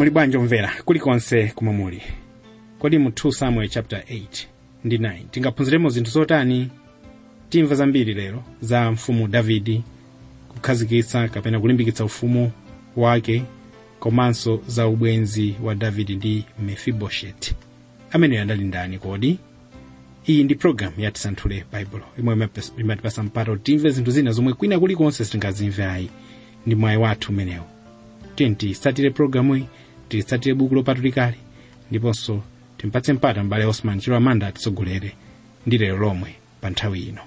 muli bwanji omvera kulikonse kumwe muli kodi mu 2 samuel chapter 8 ndi 9 tingaphunziremo zinthu zotani timva zambiri lero za mfumu davidi kukhazikitsa kapena kulimbikitsa ufumu wake komanso za ubwenzi wa davidi ndi mefibosheti ameneyo adali ndani kodi iyi ndi programu ya tisanthule baibulo imwe imatipasa mpata kuti timve zinthu zina zomwe kwina kulikonse sitingazimverayi ndi mwayi wathu umenewo tiye tiyitsatire programuyi tilitsatire buku lopatulikali ndiponso timpatse mpata m'bale osman chilo amanda atitsogolere ndi lero lomwe pa nthawi ino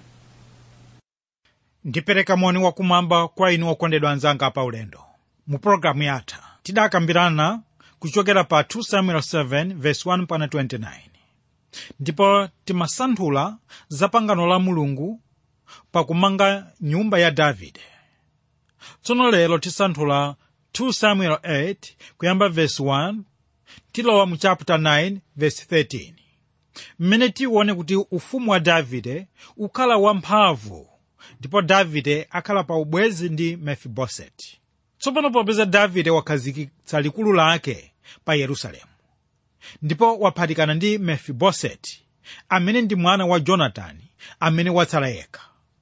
ndipereka moni wakumwamba kwa inu okondedwa anzanga pa ulendo mu pologalamu yatha tidakambirana kuchokera pa 2 samuel 7 verse 1 pana 29 ndipo timasanthula za pangano la mulungu pakumanga nyumba ya davide tsono lero tisanthula 2 samuel 8 kuyamba verse 1 tilowa mu chapter 9 verse 13 mmene tione kuti ufumu wa davide ukhala wamphamvu ndipo davide akhala pa ubwezi ndi mefiboseti tsopano popeza davide wakhazikitsa likulu lake pa yerusalemu ndipo waphatikana ndi mefiboseti amene ndi mwana wa jonatani amene watsala yekha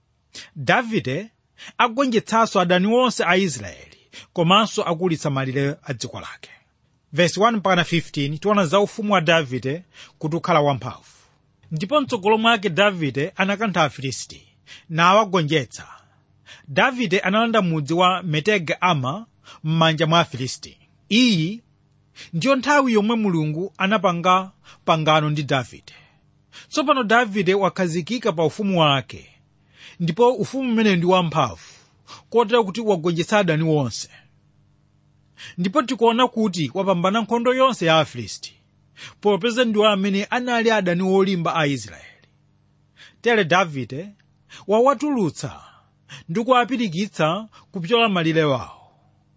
davide agonjetsanso adani onse a israeli komanso akulitsa malire a dziko lake vesi 1 mpaka 15 tiona za ufumu wa davide kuti ukhala wamphamvu ndipo mtsogolo mwake davide anakantha afilisti nawagonjetsa davide analanda mudzi wa metega ama m'manja mwa afilisti iyi ndiyo nthawi yomwe mulungu anapanga pangano ndi davide tsopano davide wakhazikika pa ufumu wake ndipo ufumu umenewu ndi wamphamvu kotero kuti wagonjetsa adani wonse ndipo tikuona kuti wapambana nkhondo yonse ya afilisti popeza ndiwo amene anali adani olimba a israeli tere davide wawatulutsa ndi kuwapirikitsa kupyola malire wawo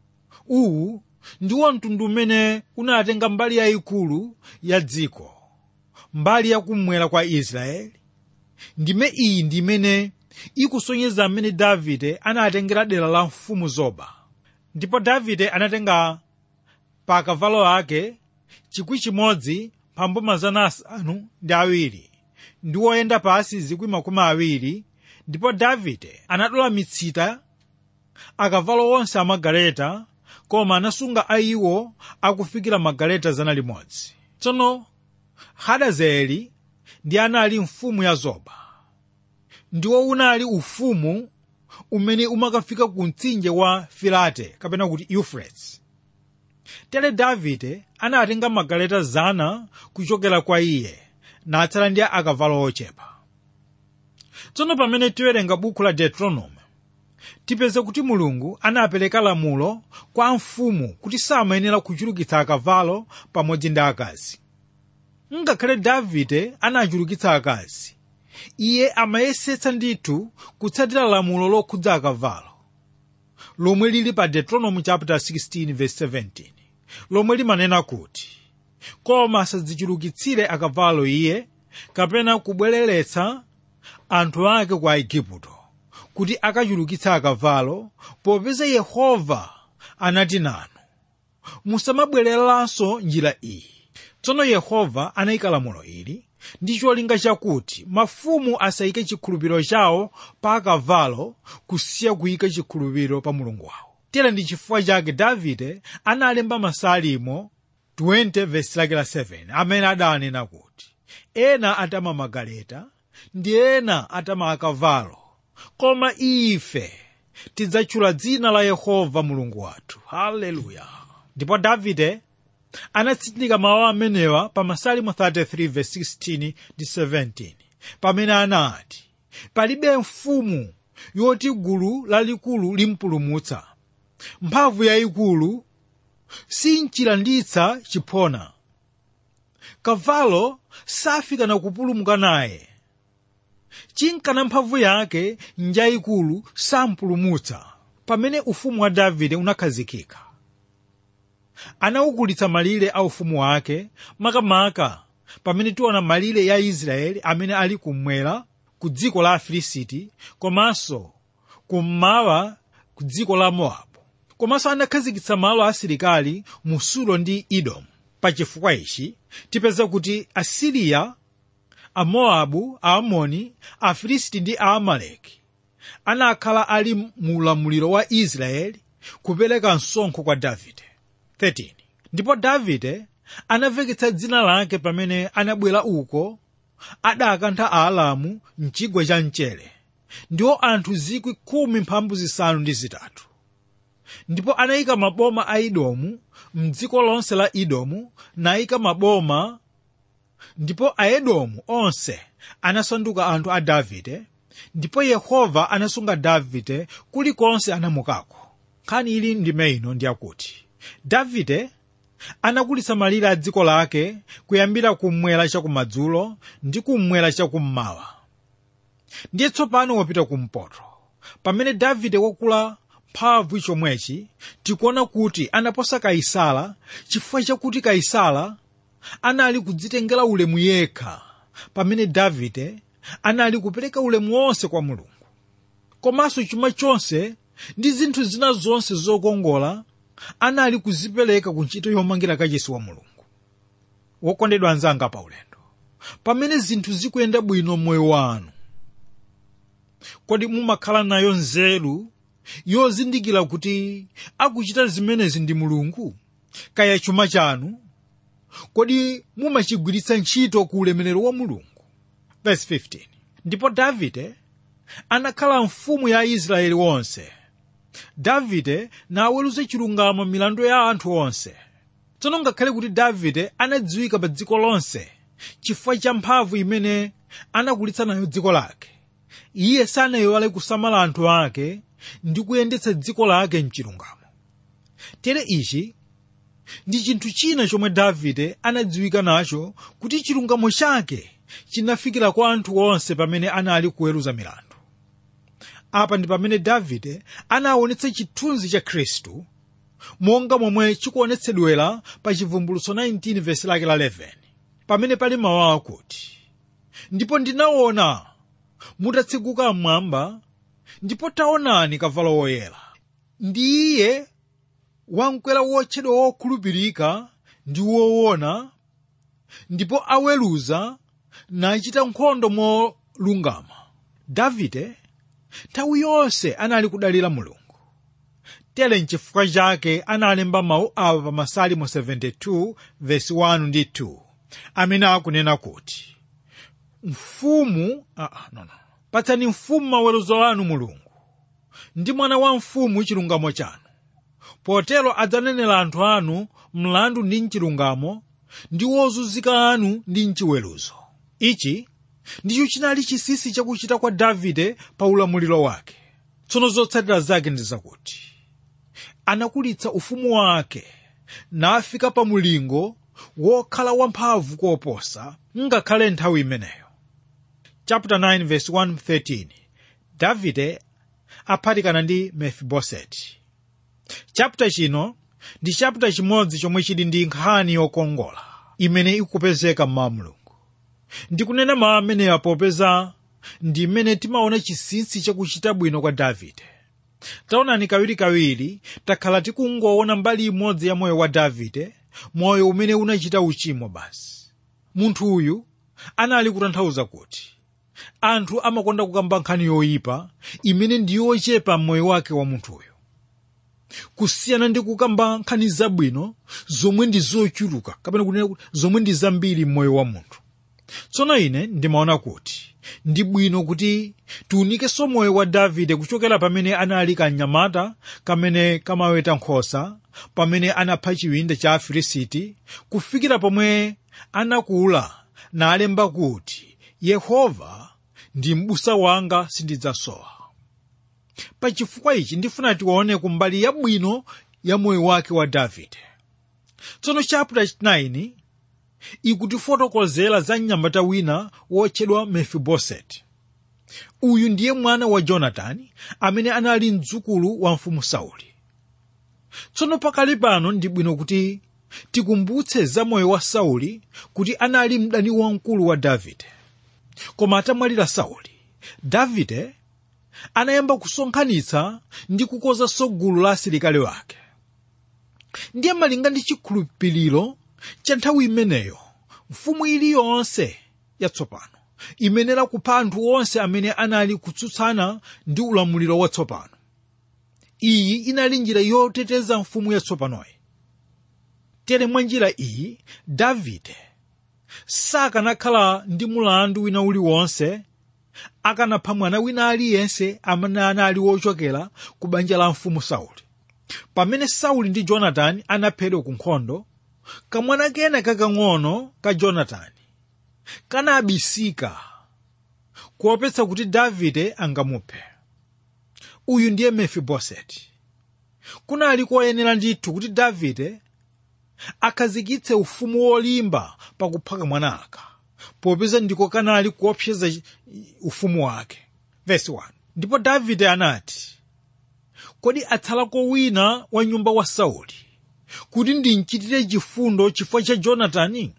uwu ndiwo mtundu umene unatenga mbali yayikulu ya dziko mbali yakummwera kwa israeli ndime iyi ndi imene ikusonyeza amene davide anatengera dera la mfumu zoba ndipo davide anatenga pa akavalo ake chikwi chimodzi pambo mazana asanu ndi awiri ndi woyenda pasi zikwi makumi awiri ndipo davide anadula mitsita akavalo onse amagaleta koma anasunga aiwo akufikira magaleta zana limodzi tsono hadazeli ndi anali mfumu ya zoba ndiwo unali ufumu umene umakafika ku mtsinje wa filate kapena kuti euphrates tere davide anatenga magaleta zana kuchokera kwa iye natsala ndi akavalo ochepa tsono pamene tiwerenga buku la deuteronomy tipeze kuti mulungu anapereka lamulo kwa mfumu kuti samayenera kuchulukitsa akavalo pamodzi ndi akazi ngakhale davide anachulukitsa akazi iye amayesetsa ndithu kutsatira lamulo lokhudza akavalo lomwe lili pa deuteronomy chapter 16 verse 17 lomwe limanena kuti koma asadzichulukitsire akavalo iye kapena kubwereretsa anthu ake ku aigupto kuti akachulukitsa akavalo popeza yehova anati nanu musamabwereranso njira iyi tsono yehova anayika lamulo ili ndi cholinga chakuti mafumu asayike chikhulupiriro chawo pa akavalo kusiya kuyika chikhulupiriro pa mulungu wawo tera ndi chifukwa chake davide analemba masalimo 20 vesi lake la 7 amene adanena kuti ena atama magaleta ndi ena atama akavalo koma ife tidzatchula dzina la yehova mulungu wathu haleluya ndipo davide anatsindika mawu amenewa pa masalimo 33 verse 16 ndi 17 pamene anati palibe mfumu yoti gulu lalikulu limpulumutsa mphamvu yayikulu sinchilanditsa chiphona kavalo safika na kupulumuka naye chinkana mphamvu yake njayikulu sampulumutsa pamene ufumu wa davide unakhazikika anawukulitsa malire a ufumu wake makamaka pamene tiona malire ya israeli amene ali kummwera ku dziko la afilisiti komanso kummawa ku dziko la mowabu komanso anakhazikitsa malo asilikali mu sulo ndi edomu pachifukwa ichi tipeza kuti asiriya amowabu aamoni afilisti ndi aamaleki anakhala ali mu ulamuliro wa israeli kupereka msonkho kwa davide 13 ndipo davide anaveketsa dzina lake pamene anabwera uko adakantha aalamu mchigwa cha mchere ndiwo anthu zikwi khumi mphambu zisanu ndi zitatu ndipo anayika maboma a edomu mdziko lonse la edomu nayika maboma ndipo aedomu onse anasanduka anthu a davide ndipo yehova anasunga davide kulikonse anamukako nkhani ili ndime ino ndiyakuti davide anakulitsa malire a dziko lake kuyambira kummwera chakumadzulo ndi kummwera chakummawa ndiye tsopano wapita kumpoto pamene davide wakula mphamvu chomwechi tikuona kuti anaposa kaisala chifukwa chakuti kaisala anali kudzitengera ulemu yekha pamene davide anali kupereka ulemu wonse kwa mulungu komanso chuma chonse ndi zinthu zina zonse zokongola anali kuzipereka ku ntchito yomangira kachisi wa mulungu wokondedwa anzanga pa ulendo pamene zinthu zikuyenda bwino moyo wanu kodi mumakhala nayo nzeru yozindikira kuti akuchita zimenezi ndi mulungu kaya chuma chanu kodi mumachigwiritsa ntchito ku ulemerero wa mulungu verse 15 ndipo davide anakhala mfumu ya israeli wonse davide naweruze chilungamo milandu ya anthu onse tsono ngakhale kuti davide anadziwika pa dziko lonse chifukwa cha mphamvu imene anakulitsa nayo dziko lake iye sanayiwale kusamala anthu ake ndi kuyendetsa dziko lake mchilungamo tere ichi ndi chinthu china chomwe davide anadziwika nacho kuti chilungamo chake chinafikira kwa anthu onse pamene anali kuweruza milandu apa ndi pamene davide anaonetsa chithunzi cha khristu monga momwe chikuonetsedwera pa chivumbulutso 19 vesi lake la 11 pamene pali mawu akuti ndipo ndinaona mutatsekuka mmwamba ndipo taonani kavalo woyera ndi iye wamkwera wotchedwa wokhulupirika ndi woona ndipo aweruza nachita nkhondo molungama davide nthawi yonse anali kudalira mulungu tere nchifukwa chake analemba mawu awa pa masalimo 72 vesi 1 ndi 2 amene akunena kuti mfumu ah, no, no. patsani mfumu maweruzo anu mulungu ndi mwana wa mfumu chilungamo chanu potero adzanenera anthu anu mlandu ndi mchilungamo ndi wozunzika anu ndi mchiweruzo ichi ndicho chinali chinsinsi chakuchita kwa davide pa ulamuliro wake tsono zotsatira zake ndi zakuti anakulitsa ufumu wake nafika pa mulingo wokhala wamphamvu koposa ngakhale nthawi imeneyo chapter 9 verse 113 davide aphatikana ndi mefiboseti chapter chino ndi chapter chimodzi chomwe chili ndi nkhani yokongola imene ikupezeka mwa mulungu ndikunena mawu amenewa popeza ndi mmene timaona chinsinsi chakuchita bwino kwa davide taonani kawirikawiri takhala tikungoona mbali imodzi ya moyo wa davide moyo umene unachita uchimo basi munthu uyu anali kutanthauza kuti anthu amakonda kukamba nkhani yoyipa imene ndi yochepa m'moyo wake wa munthuyo kusiyana ndi kukamba nkhani zabwino zomwe ndi zochuluka kapena kunena kuti zomwe ndi zambiri m'moyo wa munthu tsono ine ndimaona kuti ndi bwino kuti tiunikenso moyo wa davide kuchokera pamene anali kanyamata kamene kamaweta nkhosa pamene anapha chiwinda cha afilisiti kufikira pomwe anakula nalemba kuti yehova ndi m'busa wanga sindidzasowa pachifukwa ichi ndifuna tione kumbali yabwino ya moyo wake wa davide tsono chapter 9 ikutifotokozera za mnyamata wina wotchedwa mefiboseti uyu ndiye mwana wa jonatani amene anali mdzukulu wa mfumu sauli tsono pakali pano ndi bwino kuti tikumbutse za moyo wa sauli kuti anali mdani wamkulu wa davide koma atamwalira sauli davide anayamba kusonkhanitsa ndi kukonzanso gulu la asilikali wake ndiye malinga ndi chikhulupiriro cha nthawi imeneyo mfumu iliyonse yatsopano imenera kupha anthu onse amene anali kutsutsana ndi ulamuliro watsopano iyi inali njira yoteteza mfumu yatsopanoyi tere mwa njira iyi davide sakanakhala ndi mulandu wina uliwonse akanapha mwana wina aliyense amene anali wochokera ku banja la mfumu sauli pamene sauli ndi jonatani anaphedwa ku nkhondo kamwana kena kakang'ono ka jonatani kanabisika kuopetsa kuti davide angamuphe uyu ndiye mefiboseti kunali koyenera ndithu kuti davide akhazikitse ufumu wolimba pakupha kamwana aka popeza ndiko kanali kuopseza ufumu wake Verse 1. ndipo davide anati kodi atsalako wina wa nyumba wa sauli kuti ndimchitire chifundo chifukwa cha jonatani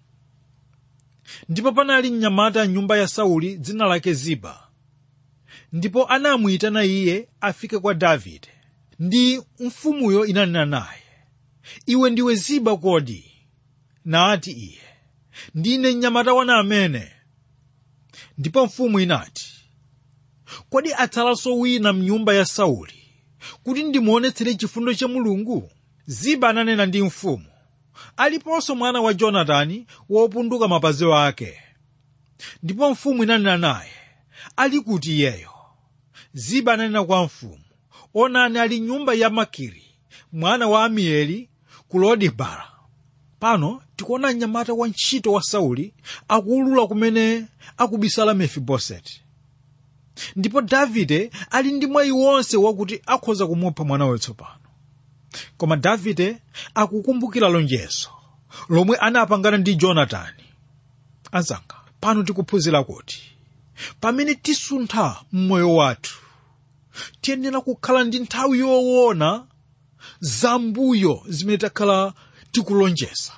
ndipo panali mnyamata nyumba ya sauli dzina lake ziba ndipo anamuyitana iye afike kwa davide ndi mfumuyo inanena naye iwe ndiwe ziba kodi nati iye ndine mnyamata wana amene ndipo mfumu inati kodi atsalanso wina mnyumba ya sauli kuti ndimuonetsere chifundo cha mulungu ziba ananena ndi mfumu aliponso mwana wa jonatani wopunduka mapazi ake ndipo mfumu inanena naye ali kuti iyeyo ziba ananena kwa mfumu onani ali nyumba ya makiri mwana wa amieli ku lodebara pano tikuona mnyamata wa ntchito wa sauli akuulula kumene akubisala mefiboseti ndipo davide ali ndi mwayi wonse wakuti akhoza kumupha mwana watsopano koma davide akukumbukira lonjezo lomwe anapangana ndi jonatani anzanga pano tikuphunzira kuti pamene tisuntha mmoyo wathu tiyenera kukhala ndi nthawi yoona zambuyo zimene takhala tikulonjeza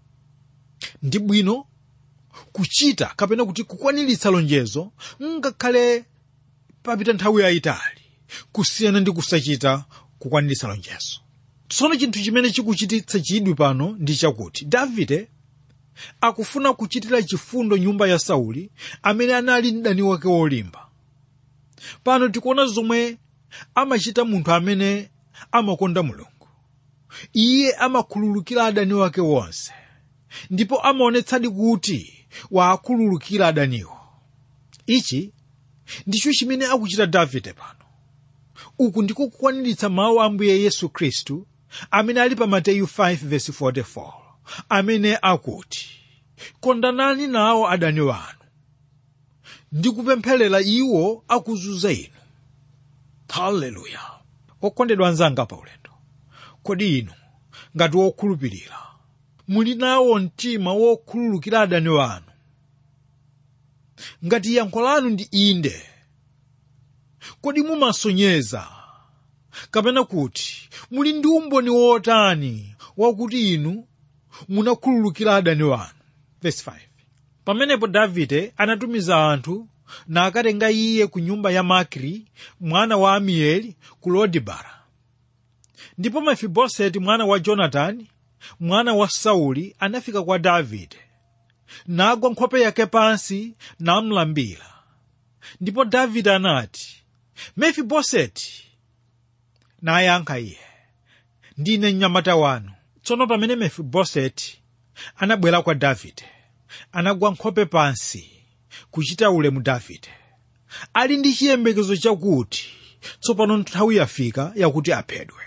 ndi bwino kuchita kapena kuti kukwaniritsa lonjezo ngakhale papita nthawi yayitali kusiyana ndi kusachita kukwaniritsa lonjezo tsono chinthu chimene chikuchititsa chidwi pano ndi chakuti davide akufuna kuchitira chifundo nyumba ya sauli amene anali mdani wake wolimba pano tikuona zomwe amachita munthu amene amakonda mulungu iye amakhululukira adani wake wonse ndipo amaonetsadi kuti waakhululukira adaniwo ichi ndicho chimene akuchita davide pano uku ndiko kukwaniritsa mawu a ambuye yesu khristu amene ali pa mateyu 5:44 amene akuti kondanani nawo adani wanu ndi kupempherera iwo akuzunza inu haleluya okondedwa anzanga pa ulendo kodi inu ngati wokhulupirira muli nawo mtima wokhululukira adani wanu ngati yankho lanu ndi inde kodi mumasonyeza kapena kuti muli ndi umboni wotani wakuti inu munakhululukira adani wanu Verse 5. pamenepo davide anatumiza anthu nakatenga iye ku nyumba ya makiri mwana wa amieli ku lodebara ndipo mefiboseti mwana wa jonatani mwana wa sauli anafika kwa davide nagwa nkhope yake pansi namlambira ndipo davide anati mefiboseti nayankha iye ndine mnyamata wanu tsono pamene mefiboseti anabwera kwa davide anagwa nkhope pansi kuchita ulemu davide ali ndi chiyembekezo chakuti tsopano nthawi yafika yakuti aphedwe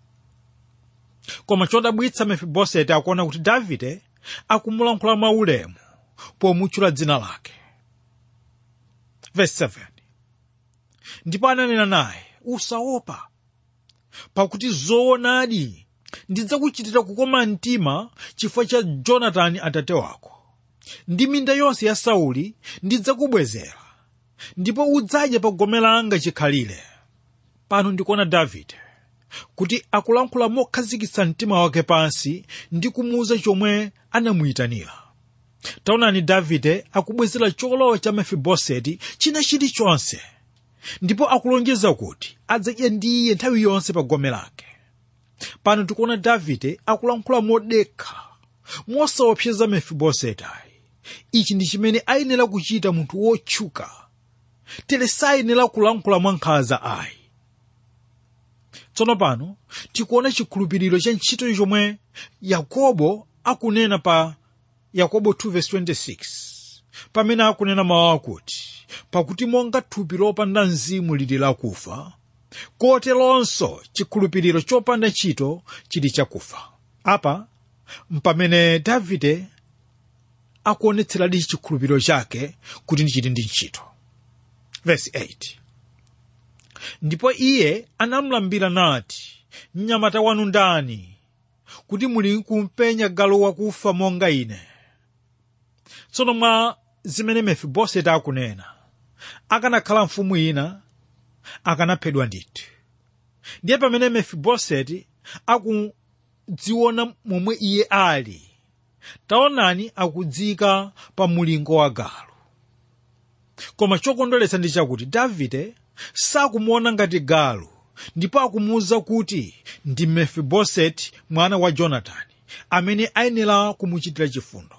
koma chodabwitsa mefiboseti akuona kuti davide akumulankhula mwaulemu pomutchula dzina lake Verse 7. ndipo ananena naye usaopa pakuti zoonadi ndidzakuchitira kukoma mtima chifukwa cha jonatani atate wako ndi minda yonse ya sauli ndidzakubwezera ndipo udzadya pa gome langa chikhalire pano ndikuona davide kuti akulankhula mokhazikitsa mtima wake pansi ndi kumuwuza chomwe anamuyitanira taonani davide akubwezera cholowa cha mefiboseti china chilichonse ndipo akulonjeza kuti adzadya ndi iye nthawi yonse pa gome lake pano tikuona davide akulankhula modekha mosaopseza mefiboseti ayi ichi ndi chimene ayenera kuchita munthu wotchuka tere sayenera kulankhula mwankhanza ayi tsono pano tikuona chikhulupiriro cha ntchito chomwe yakobo akunena pa yakobo 2:26 pamene akunena mawu akuti pakuti monga thupi lopanda mzimu lili lakufa koteronso chikhulupiriro chopanda ntchito chili chakufa apa mpamene davide akuonetseradi chikhulupiriro chake kuti ndichiti ndi ntchito verse 8 ndipo iye anamulambira nati mnyamata wanu ndani kuti muli kumpenya galu wakufa monga ine tsono mwa zimene mefiboseti akunena akanakhala mfumu ina akanaphedwa ndithu ndiye pamene mefiboseti akudziona momwe iye ali taonani akudzika pa mulingo wa galu koma chokondweretsa ndi chakuti davide sakumuona ngati galu ndipo akumuwuza kuti ndi mefiboseti mwana wa jonatani amene ayenera kumuchitira chifundo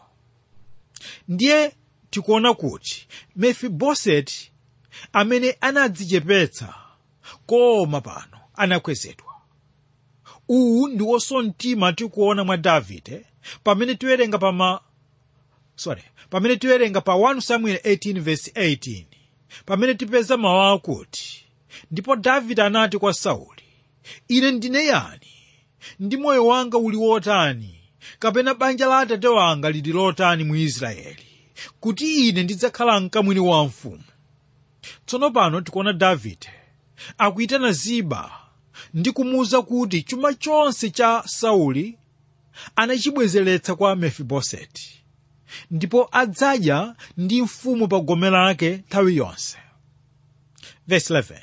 ndiye tikuona kuti mefiboseti amene anadzichepetsa koma pano anakwezedwa uwu ndi wosona mtima tikuona mwa davide pamene tiwerenga pama sorry pamene tiwerenga pa 1 samuel 18 verse 18 pamene tipeza mawu akuti ndipo davide anati kwa sauli ine ndine yani ndi moyo wanga uli wotani kapena banja la atate wanga lili lotani mu israeli kuti ine ndidzakhala mkamwini wa mfumu tsono pano tikuona davide akuyitana ziba ndi kumuwuza kuti chuma chonse cha sauli anachibwezeretsa kwa mefiboseti ndipo adzadya ndi mfumu pa gome lake nthawi yonse Verse 11.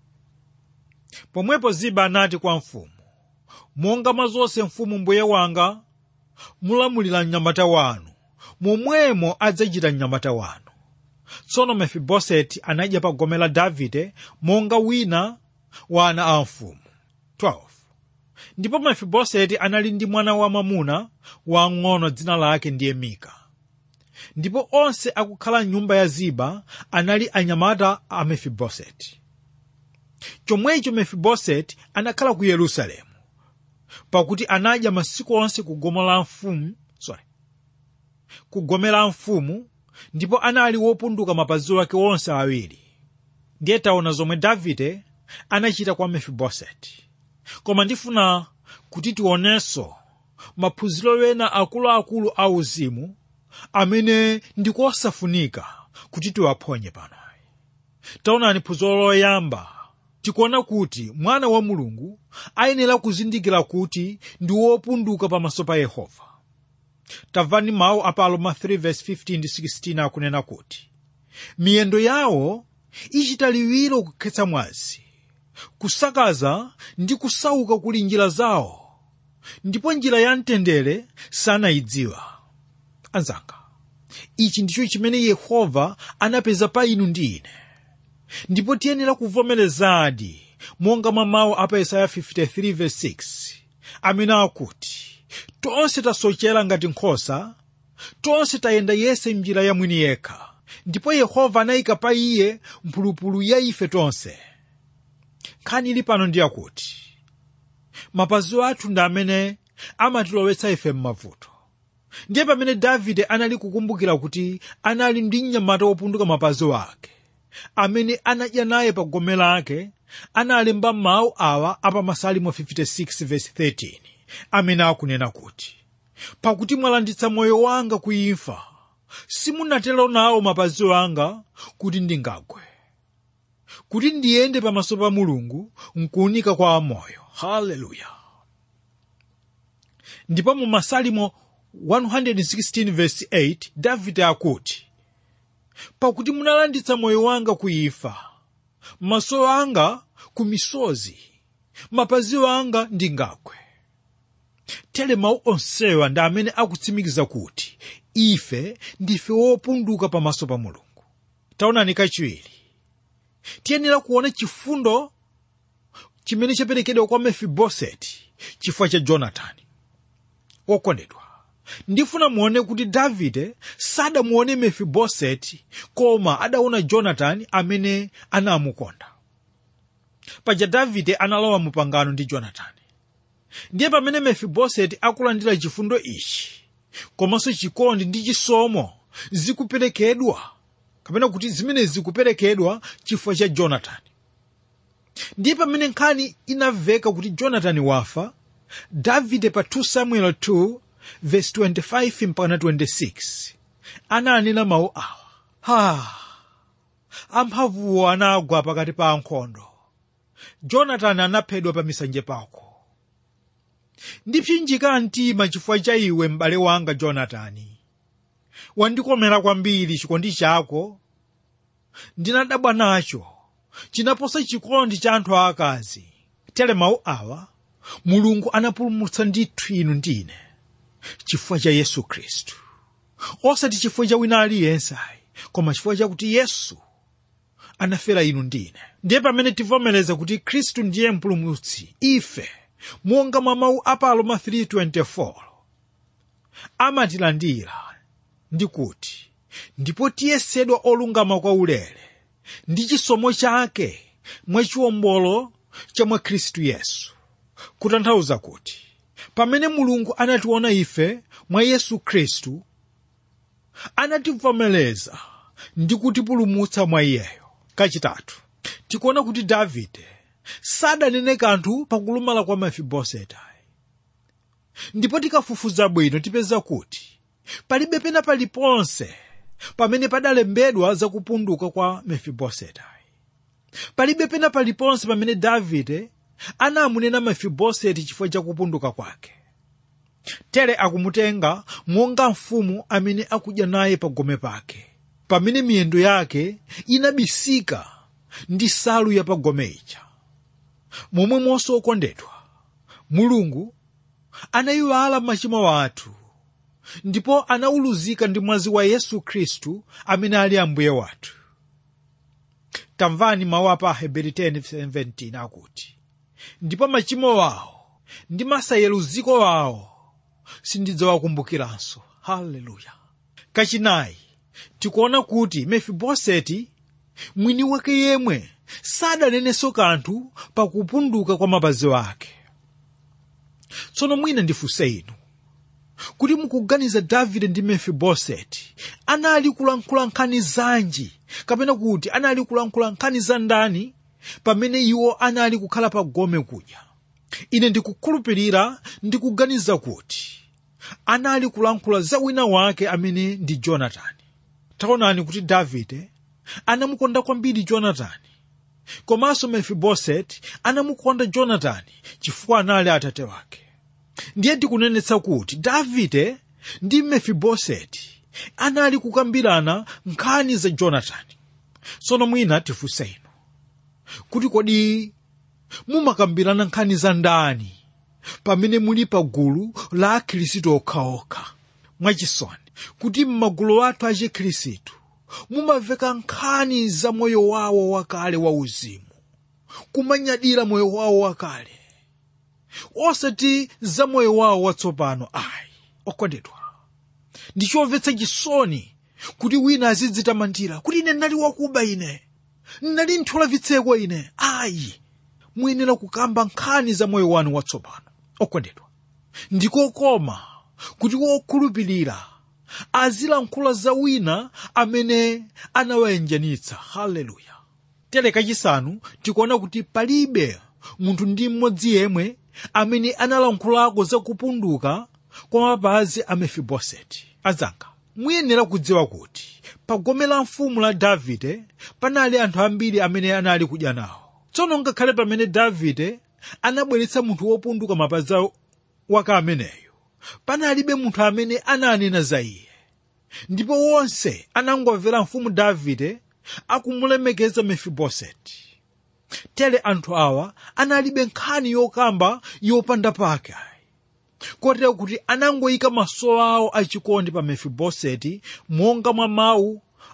pomwepo ziba anati kwa mfumu monga mwa zonse mfumu mbuye wanga mulamulira mnyamata wanu momwemo adzachita mnyamata wanu tsono mefiboseti anadya pa gome la davide monga wina wa ana a mfumu 12 ndipo mefiboseti anali ndi mwana wamwamuna wang'ono dzina lake ndiye mika ndipo onse akukhala mnyumba ya ziba anali anyamata a mefiboseti chomwecho mefiboseti anakhala ku yerusalemu pakuti anadya masiku onse ku gome la mfumu sorry ku gome la mfumu ndipo anali wopunduka mapazi ake onse awiri ndiye taona zomwe davide anachita kwa mefiboseti koma ndifuna kuti tionenso maphunziro ena akuluakulu a uzimu amene ndikosafunika kuti tiwaphonye pano taonani phunziro loyamba tikuona kuti mwana wa mulungu ayenera kuzindikira kuti ndi wopunduka pamaso pa yehova tamvani mawu a pa aroma 3:15-16 akunena kuti miyendo yawo ichita liwiro kukhetsa mwazi kusakaza ndi kusauka kuli njira zawo ndipo njira ya mtendere sanayidziwa anzanga ichi ndicho chimene yehova anapeza pa inu ndi ine ndipo tiyenera kuvomerezadi monga mwa mawu a pa yesaya 53:6 amene akuti tonse tasochera ngati nkhosa tonse tayenda yese mnjira ya mwini yekha ndipo yehova anayika pa iye mphulupulu ya ife tonse nkhani ili pano ndi yakuti mapazi athu ndi amene amatilowetsa ife m'mavuto ndiye pamene davide anali kukumbukira kuti anali ndi mnyamata wopunduka mapazi ake amene anadya naye pa gome lake analemba mawu awa apa masalimo 56:13 amene akunena kuti pakuti mwalanditsa moyo wanga kuimfa simunatero nawo mapazi anga kuti ndingagwe kuti ndiyende pamaso pa mulungu nkuunika kwa amoyo haleluya ndipo mu masalimo 116:8 davide akuti pakuti munalanditsa moyo wanga kuimfa maso anga ku misozi mapazi anga ndingagwe tere mawu onsewa ndi amene akutsimikiza kuti ife ndife wopunduka pamaso pa mulungu taonani kachiwiri tiyenera kuona chifundo chimene chaperekedwa kwa mefiboseti chifukwa cha jonatani wokondedwa ndifuna muone kuti davide sadamuone mefiboseti koma adaona jonatani amene anamukonda paja davide analowa mu pangano ndi jonatani ndiye pamene mefiboseti akulandira chifundo ichi komanso chikondi ndi chisomo zikuperekedwa kapena kuti zimene zikuperekedwa chifukwa cha jonatani ndiye pamene nkhani inamveka kuti jonatani wafa davide pa 2 samuel 2 verse 25 mpaka 26 ananena mawu awa ha amphamvuwo anagwa pakati pa ankhondo jonatani anaphedwa pa misanje pako ndipsinjika mtima chifukwa cha iwe m'bale wanga jonatani wandikomera kwambiri chikondi chako ndinadabwa nacho chinaposa chikondi cha anthu aakazi tere mawu awa mulungu anapulumutsa ndithu inu ndine chifukwa cha yesu khristu osati chifukwa cha wina aliyense ayi koma chifukwa chakuti yesu anafera inu ndine ndiye pamene tivomereza kuti khristu ndiye mpulumutsi ife monga mwa mawu a pa aroma 3:24 amatilandira ndi kuti ndipo tiyesedwa olungama kwa ulere ndi chisomo chake mwachiwombolo cha mwa khristu yesu kutanthauza kuti pamene mulungu anationa ife mwa yesu khristu anativomereza ndi kutipulumutsa mwa iyeyo kachitatu tikuona kuti davide sadanene kanthu pakulumala kwa mefiboseti ndipo tikafufuza bwino tipeza kuti palibe pena paliponse pamene padalembedwa za kupunduka kwa mefiboseti palibe pena paliponse pamene davide anamunena mefiboseti chifukwa cha kupunduka kwake tere akumutenga monga mfumu amene akudya naye pagome pake pamene miyendo yake inabisika ndi salu ya pagome ija momwe monso okondedwa mulungu anayiwala machimo athu ndipo anauluzika ndi mwazi wa yesu khristu amene ali ambuye wathu tamvani mawu apa aheberi 10:17 akuti ndipo machimo wawo ndi masayeluziko wawo sindidzawakumbukiranso haleluya kachinayi tikuona kuti mefiboseti mwini wake yemwe sadanenenso kanthu pakupunduka kwa mapazi ake tsono mwina ndifunse inu kuti mukuganiza davide ndi mefiboseti anali kulankhula nkhani zanji kapena kuti anali kulankhula nkhani za ndani pamene iwo anali kukhala pa gome kudya ine ndikukhulupirira ndikuganiza kuti anali kulankhula za wina wake amene ndi jonatani taonani kuti davide anamukonda kwambiri jonatani komanso mefiboseti anamukonda jonatani chifukwa anali atate wake ndiye tikunenetsa kuti davide ndi mefiboseti anali kukambirana nkhani za jonatani tsono mwina tifunse inu kuti kodi mumakambirana nkhani za ndani pamene muli pa gulu la akhristu okhaokha mwachisoni kuti m'magulu athu achikhristu mumamveka nkhani za moyo wawo wakale wauzimu kumanyadira moyo wawo wakale osati za moyo wawo watsopano ayi okondedwa ndichomvetsa chisoni kuti wina azidzitamandira kuti ine ndinali wakuba ine ndinali nthyola vitseko ine ayi muyenera kukamba nkhani za moyo wanu watsopano okondedwa ndikokoma kuti wokhulupirira azilankhula za wina amene anawayenjanitsa haleluya tere kachisanu tikuona kuti palibe munthu ndi mmodzi yemwe amene analankhulako za kupunduka kwa mapazi a mefiboseti azanga muyenera kudziwa kuti pa gome la mfumu la davide panali anthu ambiri amene anali kudya nawo tsono ngakhale pamene davide anabweretsa munthu wopunduka mapazi wake ameneyo panalibe munthu amene ananena za iye ndipo wonse anangomvera mfumu davide akumulemekeza mefiboseti tere anthu awa analibe nkhani yokamba yopanda pake kotero kuti anangoyika maso awo achikondi pa mefiboseti monga mwa mawu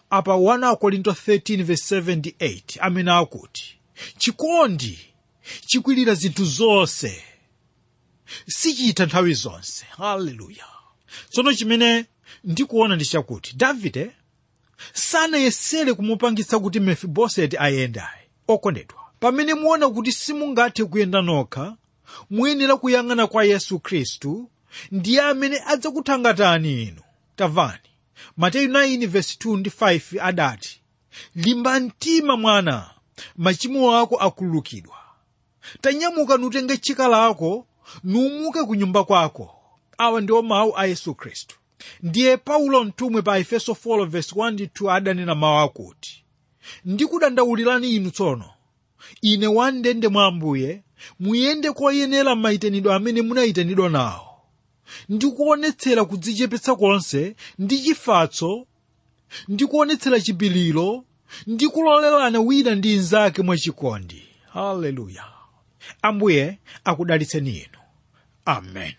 apa 1 korinto 13:78 amene akuti chikondi chikwirira zinthu zonse sichitha nthawi zonse haleluya tsono chimene ndikuona ndi chakuti davide sanayesere kumupangitsa kuti mefiboseti ayendayo okondedwa pamene muona kuti simungathe kuyenda nokha muyenera kuyang'ana kwa yesu khristu ndiye amene adzakuthangatani inu tamvani mateyu 9:2 ndi 5 adati limba mtima mwana machimo ako akhululukidwa tanyamuka nutenge chika lako numuke ku nyumba kwako awa ndiwo mawu a yesu khristu ndiye paulo mtumwi pa efeso 4:1-2 adanena mawu akuti ndikudandaulirani inu tsono ine wamndende mwa ambuye muyende koyenera mayitanidwe amene munayitanidwa nawo ndikuonetsera kudzichepetsa konse ndi chifatso ndikuonetsera chipiliro ndikulolerana wina ndi mnzake mwachikondi haleluya ambuye akudalitseni inu amen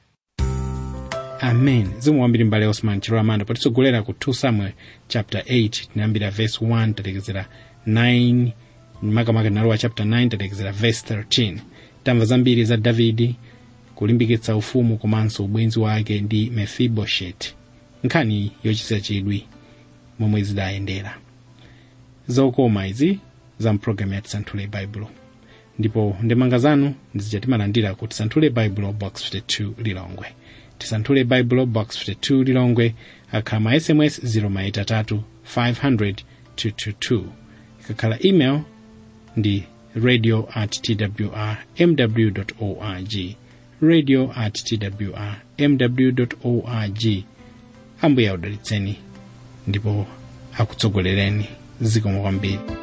amen zikomo kwambiri mbale osman chilolamanda potitsogolera ku 2 samuel chapter 8 tinayambira verse 1 talekezera 9 makamaka nalowa chapter 9 talekezera verse 13 tamva zambiri za davidi kulimbikitsa ufumu komanso ubwenzi wake ndi mefiboshet nkhani yochititsa chidwi momwe zidayendera zokoma izi za mpulogalamu ya tisanthule baibulo ndipo ndemanga zanu ndizitimalandira ku tisanthule baibulo box 52 lilongwe tisanthule baibulo box 52 lilongwe akhala ma sms 0maitatu 500 222 ikakhala email ndi radio at twr mw org radio at twr mw org ambuye akudalitseni ndipo akutsogolereni zikomo kwambiri